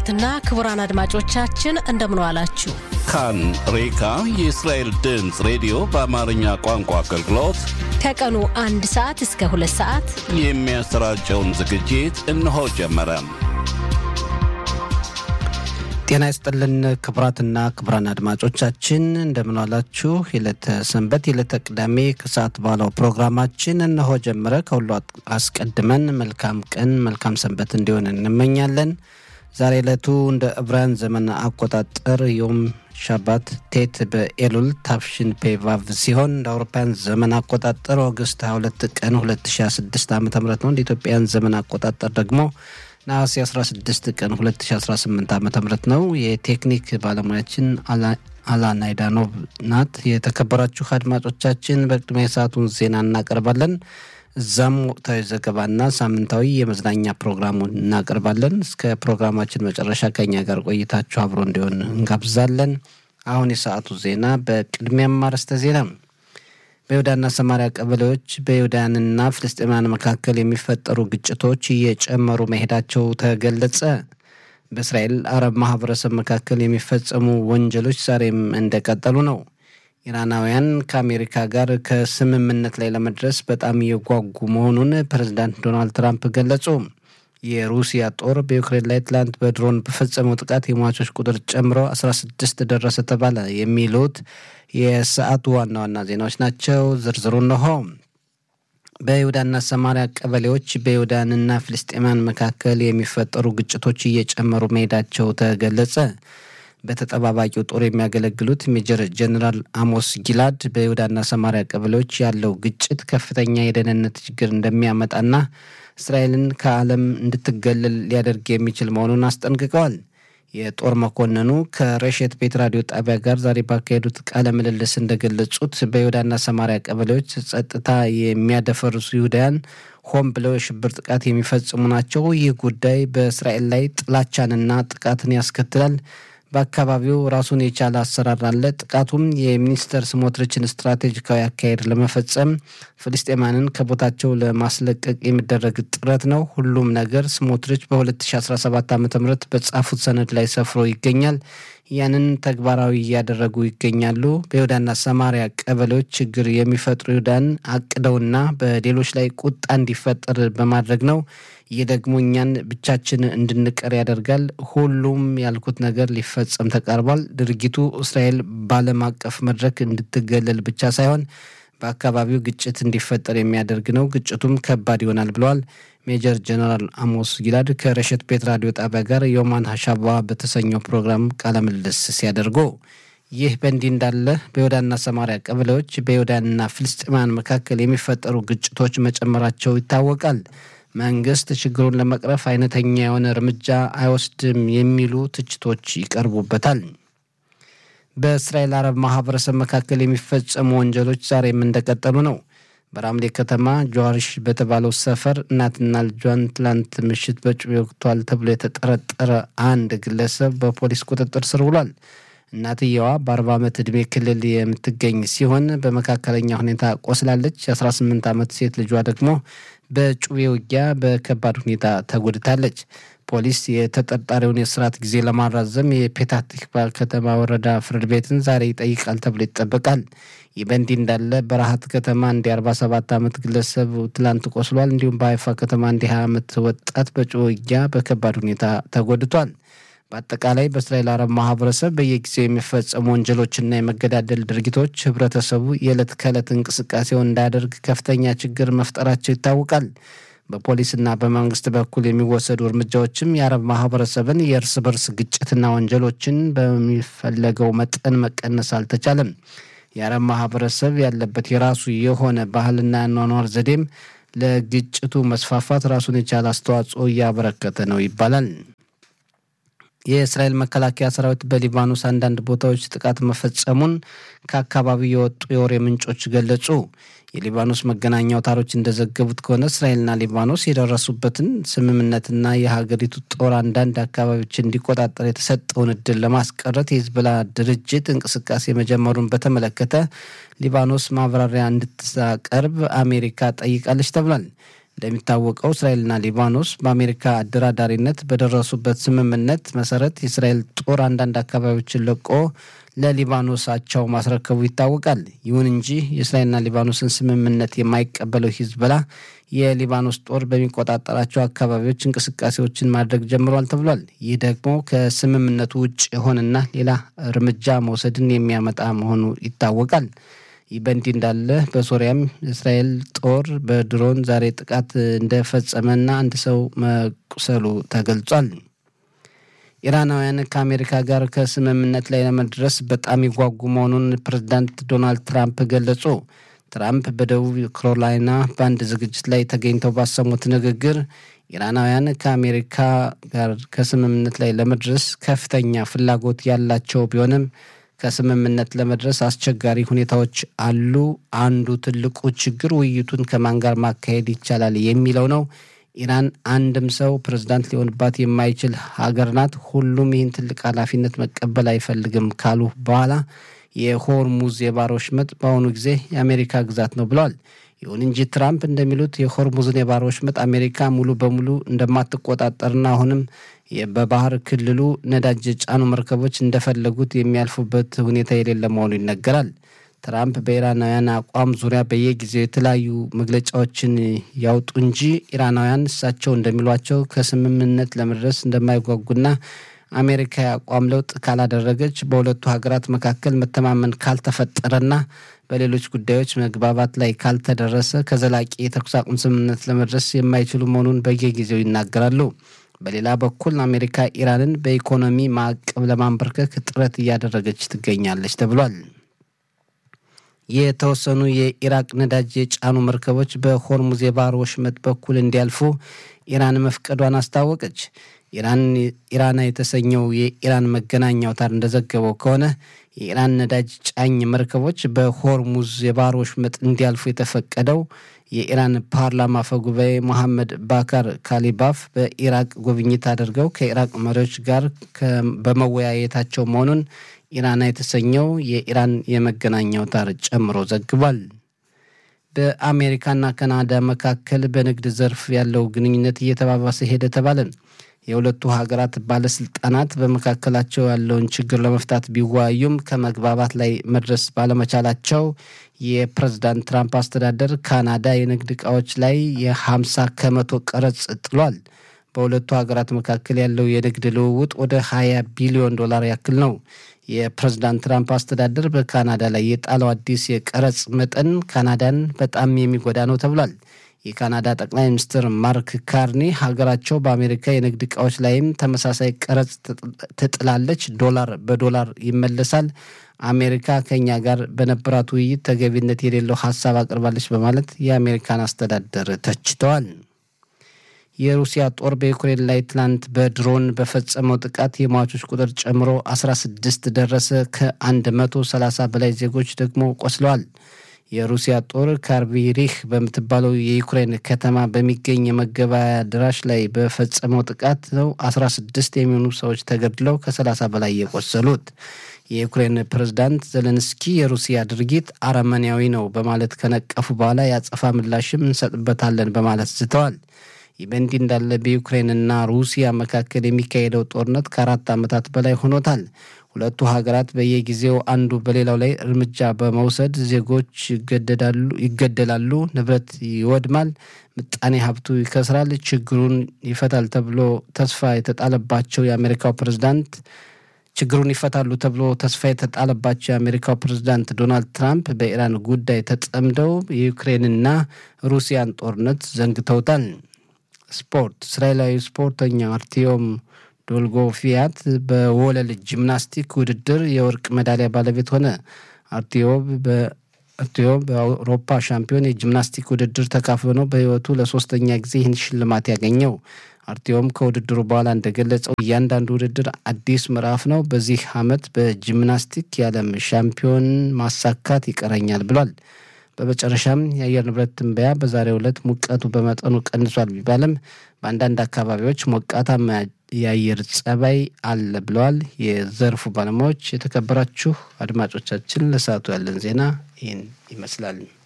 ክቡራትና ክቡራን አድማጮቻችን እንደምን ዋላችሁ። ካን ሬካ የእስራኤል ድምፅ ሬዲዮ በአማርኛ ቋንቋ አገልግሎት ከቀኑ አንድ ሰዓት እስከ ሁለት ሰዓት የሚያሰራጨውን ዝግጅት እነሆ ጀመረ። ጤና ይስጥልን ክቡራትና ክቡራን አድማጮቻችን እንደምንዋላችሁ። የዕለተ ሰንበት የዕለተ ቅዳሜ ከሰዓት ባለው ፕሮግራማችን እነሆ ጀመረ። ከሁሉ አስቀድመን መልካም ቀን መልካም ሰንበት እንዲሆን እንመኛለን። ዛሬ ዕለቱ እንደ ዕብራውያን ዘመን አቆጣጠር ዮም ሻባት ቴት በኤሉል ታፍሽን ፔቫቭ ሲሆን እንደ አውሮፓውያን ዘመን አቆጣጠር ኦገስት 22 ቀን 2026 ዓ ም ነው። እንደ ኢትዮጵያን ዘመን አቆጣጠር ደግሞ ነሐሴ 16 ቀን 2018 ዓ ም ነው። የቴክኒክ ባለሙያችን አላን አይዳኖቭ ናት። የተከበራችሁ አድማጮቻችን በቅድሚያ የሰዓቱን ዜና እናቀርባለን። እዛም ወቅታዊ ዘገባና ሳምንታዊ የመዝናኛ ፕሮግራሙን እናቀርባለን። እስከ ፕሮግራማችን መጨረሻ ከኛ ጋር ቆይታችሁ አብሮ እንዲሆን እንጋብዛለን። አሁን የሰዓቱ ዜና በቅድሚያም አርዕስተ ዜና በይሁዳና ሰማሪያ ቀበሌዎች በይሁዳንና ፍልስጤማውያን መካከል የሚፈጠሩ ግጭቶች እየጨመሩ መሄዳቸው ተገለጸ። በእስራኤል አረብ ማህበረሰብ መካከል የሚፈጸሙ ወንጀሎች ዛሬም እንደቀጠሉ ነው። ኢራናውያን ከአሜሪካ ጋር ከስምምነት ላይ ለመድረስ በጣም እየጓጉ መሆኑን ፕሬዚዳንት ዶናልድ ትራምፕ ገለጹ። የሩሲያ ጦር በዩክሬን ላይ ትላንት በድሮን በፈጸመው ጥቃት የሟቾች ቁጥር ጨምሮ 16 ደረሰ ተባለ። የሚሉት የሰዓቱ ዋና ዋና ዜናዎች ናቸው። ዝርዝሩ እነሆ። በይሁዳና ሰማሪያ ቀበሌዎች በይሁዳንና ፍልስጤማውያን መካከል የሚፈጠሩ ግጭቶች እየጨመሩ መሄዳቸው ተገለጸ። በተጠባባቂው ጦር የሚያገለግሉት ሜጀር ጀኔራል አሞስ ጊላድ በይሁዳና ሰማሪያ ቀበሌዎች ያለው ግጭት ከፍተኛ የደህንነት ችግር እንደሚያመጣና እስራኤልን ከዓለም እንድትገለል ሊያደርግ የሚችል መሆኑን አስጠንቅቀዋል። የጦር መኮንኑ ከረሼት ቤት ራዲዮ ጣቢያ ጋር ዛሬ ባካሄዱት ቃለ ምልልስ እንደገለጹት በይሁዳና ሰማሪያ ቀበሌዎች ጸጥታ የሚያደፈርሱ ይሁዳውያን ሆን ብለው የሽብር ጥቃት የሚፈጽሙ ናቸው። ይህ ጉዳይ በእስራኤል ላይ ጥላቻንና ጥቃትን ያስከትላል። በአካባቢው ራሱን የቻለ አሰራር አለ። ጥቃቱም የሚኒስተር ስሞትሪችን ስትራቴጂካዊ አካሄድ ለመፈጸም ፍልስጤማንን ከቦታቸው ለማስለቀቅ የሚደረግ ጥረት ነው። ሁሉም ነገር ስሞትሪች በ2017 ዓ ም በጻፉት ሰነድ ላይ ሰፍሮ ይገኛል። ያንን ተግባራዊ እያደረጉ ይገኛሉ። በይሁዳና ሰማሪያ ቀበሌዎች ችግር የሚፈጥሩ ይሁዳን አቅደውና በሌሎች ላይ ቁጣ እንዲፈጠር በማድረግ ነው። ይህ ደግሞ እኛን ብቻችን እንድንቀር ያደርጋል። ሁሉም ያልኩት ነገር ሊፈጸም ተቃርቧል። ድርጊቱ እስራኤል በዓለም አቀፍ መድረክ እንድትገለል ብቻ ሳይሆን በአካባቢው ግጭት እንዲፈጠር የሚያደርግ ነው። ግጭቱም ከባድ ይሆናል ብለዋል ሜጀር ጀነራል አሞስ ጊላድ ከረሸት ቤት ራዲዮ ጣቢያ ጋር የኦማን ሀሻባ በተሰኘው ፕሮግራም ቃለ ምልልስ ሲያደርጉ ይህ በእንዲህ እንዳለ በይሁዳና ሰማሪያ ቀበሌዎች በይሁዳንና ፍልስጤማውያን መካከል የሚፈጠሩ ግጭቶች መጨመራቸው ይታወቃል። መንግስት ችግሩን ለመቅረፍ አይነተኛ የሆነ እርምጃ አይወስድም የሚሉ ትችቶች ይቀርቡበታል። በእስራኤል አረብ ማህበረሰብ መካከል የሚፈጸሙ ወንጀሎች ዛሬም እንደቀጠሉ ነው። በራምሌ ከተማ ጀዋሪሽ በተባለው ሰፈር እናትና ልጇን ትላንት ምሽት በጩቤ ወቅቷል ተብሎ የተጠረጠረ አንድ ግለሰብ በፖሊስ ቁጥጥር ስር ውሏል። እናትየዋ በአርባ ዓመት ዕድሜ ክልል የምትገኝ ሲሆን በመካከለኛ ሁኔታ ቆስላለች። የ18 ዓመት ሴት ልጇ ደግሞ በጩቤ ውጊያ በከባድ ሁኔታ ተጎድታለች። ፖሊስ የተጠርጣሪውን የስርዓት ጊዜ ለማራዘም የፔታህ ቲክቫ ከተማ ወረዳ ፍርድ ቤትን ዛሬ ይጠይቃል ተብሎ ይጠበቃል። ይህ በእንዲህ እንዳለ በረሃት ከተማ እንዲ 47 ዓመት ግለሰብ ትላንት ቆስሏል። እንዲሁም በሀይፋ ከተማ እንዲ 20 ዓመት ወጣት በጩቤ ውጊያ በከባድ ሁኔታ ተጎድቷል። በአጠቃላይ በእስራኤል አረብ ማህበረሰብ በየጊዜው የሚፈጸሙ ወንጀሎችና የመገዳደል ድርጊቶች ህብረተሰቡ የዕለት ከዕለት እንቅስቃሴውን እንዳያደርግ ከፍተኛ ችግር መፍጠራቸው ይታወቃል። በፖሊስና በመንግስት በኩል የሚወሰዱ እርምጃዎችም የአረብ ማህበረሰብን የእርስ በርስ ግጭትና ወንጀሎችን በሚፈለገው መጠን መቀነስ አልተቻለም። የአረብ ማህበረሰብ ያለበት የራሱ የሆነ ባህልና ያኗኗር ዘዴም ለግጭቱ መስፋፋት ራሱን የቻለ አስተዋጽኦ እያበረከተ ነው ይባላል። የእስራኤል መከላከያ ሰራዊት በሊባኖስ አንዳንድ ቦታዎች ጥቃት መፈጸሙን ከአካባቢው የወጡ የወሬ ምንጮች ገለጹ። የሊባኖስ መገናኛ አውታሮች እንደዘገቡት ከሆነ እስራኤልና ሊባኖስ የደረሱበትን ስምምነትና የሀገሪቱ ጦር አንዳንድ አካባቢዎች እንዲቆጣጠር የተሰጠውን እድል ለማስቀረት የሂዝቦላ ድርጅት እንቅስቃሴ መጀመሩን በተመለከተ ሊባኖስ ማብራሪያ እንድታቀርብ አሜሪካ ጠይቃለች ተብሏል። እንደሚታወቀው እስራኤልና ሊባኖስ በአሜሪካ አደራዳሪነት በደረሱበት ስምምነት መሰረት የእስራኤል ጦር አንዳንድ አካባቢዎችን ለቆ ለሊባኖስ አቻው ማስረከቡ ይታወቃል። ይሁን እንጂ የእስራኤልና ሊባኖስን ስምምነት የማይቀበለው ሂዝቦላ የሊባኖስ ጦር በሚቆጣጠራቸው አካባቢዎች እንቅስቃሴዎችን ማድረግ ጀምሯል ተብሏል። ይህ ደግሞ ከስምምነቱ ውጭ የሆነና ሌላ እርምጃ መውሰድን የሚያመጣ መሆኑ ይታወቃል። ይህ በእንዲህ እንዳለ በሶሪያም እስራኤል ጦር በድሮን ዛሬ ጥቃት እንደፈጸመና አንድ ሰው መቁሰሉ ተገልጿል። ኢራናውያን ከአሜሪካ ጋር ከስምምነት ላይ ለመድረስ በጣም ይጓጉ መሆኑን ፕሬዚዳንት ዶናልድ ትራምፕ ገለጹ። ትራምፕ በደቡብ ካሮላይና በአንድ ዝግጅት ላይ ተገኝተው ባሰሙት ንግግር ኢራናውያን ከአሜሪካ ጋር ከስምምነት ላይ ለመድረስ ከፍተኛ ፍላጎት ያላቸው ቢሆንም ከስምምነት ለመድረስ አስቸጋሪ ሁኔታዎች አሉ። አንዱ ትልቁ ችግር ውይይቱን ከማን ጋር ማካሄድ ይቻላል የሚለው ነው። ኢራን አንድም ሰው ፕሬዝዳንት ሊሆንባት የማይችል ሀገር ናት። ሁሉም ይህን ትልቅ ኃላፊነት መቀበል አይፈልግም ካሉ በኋላ የሆርሙዝ የባህር ወሽመጥ በአሁኑ ጊዜ የአሜሪካ ግዛት ነው ብለዋል። ይሁን እንጂ ትራምፕ እንደሚሉት የሆርሙዝን የባህር ወሽመጥ አሜሪካ ሙሉ በሙሉ እንደማትቆጣጠርና አሁንም በባህር ክልሉ ነዳጅ የጫኑ መርከቦች እንደፈለጉት የሚያልፉበት ሁኔታ የሌለ መሆኑ ይነገራል። ትራምፕ በኢራናውያን አቋም ዙሪያ በየጊዜው የተለያዩ መግለጫዎችን ያውጡ እንጂ ኢራናውያን እሳቸው እንደሚሏቸው ከስምምነት ለመድረስ እንደማይጓጉና አሜሪካ የአቋም ለውጥ ካላደረገች በሁለቱ ሀገራት መካከል መተማመን ካልተፈጠረና በሌሎች ጉዳዮች መግባባት ላይ ካልተደረሰ ከዘላቂ የተኩስ አቁም ስምምነት ለመድረስ የማይችሉ መሆኑን በየጊዜው ይናገራሉ። በሌላ በኩል አሜሪካ ኢራንን በኢኮኖሚ ማዕቀብ ለማንበርከክ ጥረት እያደረገች ትገኛለች ተብሏል። የተወሰኑ የኢራቅ ነዳጅ የጫኑ መርከቦች በሆርሙዝ የባህር ወሽመጥ በኩል እንዲያልፉ ኢራን መፍቀዷን አስታወቀች። ኢራና የተሰኘው የኢራን መገናኛ አውታር እንደዘገበው ከሆነ የኢራን ነዳጅ ጫኝ መርከቦች በሆርሙዝ የባህር ወሽመጥ እንዲያልፉ የተፈቀደው የኢራን ፓርላማ አፈ ጉባኤ መሐመድ ባካር ካሊባፍ በኢራቅ ጉብኝት አድርገው ከኢራቅ መሪዎች ጋር በመወያየታቸው መሆኑን ኢራና የተሰኘው የኢራን የመገናኛ አውታር ጨምሮ ዘግቧል። በአሜሪካና ካናዳ መካከል በንግድ ዘርፍ ያለው ግንኙነት እየተባባሰ ሄደ ተባለ። የሁለቱ ሀገራት ባለስልጣናት በመካከላቸው ያለውን ችግር ለመፍታት ቢወያዩም ከመግባባት ላይ መድረስ ባለመቻላቸው የፕሬዝዳንት ትራምፕ አስተዳደር ካናዳ የንግድ ዕቃዎች ላይ የሀምሳ ከመቶ ቀረጽ ጥሏል። በሁለቱ ሀገራት መካከል ያለው የንግድ ልውውጥ ወደ ሀያ ቢሊዮን ዶላር ያክል ነው። የፕሬዝዳንት ትራምፕ አስተዳደር በካናዳ ላይ የጣለው አዲስ የቀረጽ መጠን ካናዳን በጣም የሚጎዳ ነው ተብሏል። የካናዳ ጠቅላይ ሚኒስትር ማርክ ካርኒ ሀገራቸው በአሜሪካ የንግድ ዕቃዎች ላይም ተመሳሳይ ቀረጽ ትጥላለች፣ ዶላር በዶላር ይመለሳል፣ አሜሪካ ከኛ ጋር በነበራት ውይይት ተገቢነት የሌለው ሀሳብ አቅርባለች በማለት የአሜሪካን አስተዳደር ተችተዋል። የሩሲያ ጦር በዩክሬን ላይ ትናንት በድሮን በፈጸመው ጥቃት የሟቾች ቁጥር ጨምሮ 16 ደረሰ። ከ130 በላይ ዜጎች ደግሞ ቆስለዋል። የሩሲያ ጦር ካርቢሪህ በምትባለው የዩክሬን ከተማ በሚገኝ የመገበያያ አዳራሽ ላይ በፈጸመው ጥቃት ነው 16 የሚሆኑ ሰዎች ተገድለው ከ30 በላይ የቆሰሉት። የዩክሬን ፕሬዝዳንት ዘለንስኪ የሩሲያ ድርጊት አረመኔያዊ ነው በማለት ከነቀፉ በኋላ የአጸፋ ምላሽም እንሰጥበታለን በማለት ዝተዋል። ይህ በእንዲህ እንዳለ በዩክሬንና ሩሲያ መካከል የሚካሄደው ጦርነት ከአራት ዓመታት በላይ ሆኖታል። ሁለቱ ሀገራት በየጊዜው አንዱ በሌላው ላይ እርምጃ በመውሰድ ዜጎች ይገደላሉ፣ ንብረት ይወድማል፣ ምጣኔ ሀብቱ ይከስራል። ችግሩን ይፈታል ተብሎ ተስፋ የተጣለባቸው የአሜሪካው ፕሬዝዳንት ችግሩን ይፈታሉ ተብሎ ተስፋ የተጣለባቸው የአሜሪካው ፕሬዝዳንት ዶናልድ ትራምፕ በኢራን ጉዳይ ተጠምደው የዩክሬንና ሩሲያን ጦርነት ዘንግተውታል። ስፖርት እስራኤላዊ ስፖርተኛ አርቲዮም ዶልጎፊያት በወለል ጂምናስቲክ ውድድር የወርቅ ሜዳሊያ ባለቤት ሆነ። አርቲዮም በአውሮፓ ሻምፒዮን የጂምናስቲክ ውድድር ተካፍሎ ነው በሕይወቱ ለሶስተኛ ጊዜ ይህን ሽልማት ያገኘው። አርቲዮም ከውድድሩ በኋላ እንደገለጸው እያንዳንዱ ውድድር አዲስ ምዕራፍ ነው። በዚህ ዓመት በጂምናስቲክ የዓለም ሻምፒዮን ማሳካት ይቀረኛል ብሏል። በመጨረሻም የአየር ንብረት ትንበያ በዛሬው ዕለት ሙቀቱ በመጠኑ ቀንሷል ቢባልም በአንዳንድ አካባቢዎች ሞቃታማ የአየር ጸባይ አለ ብለዋል የዘርፉ ባለሙያዎች። የተከበራችሁ አድማጮቻችን ለሰዓቱ ያለን ዜና ይህን ይመስላል።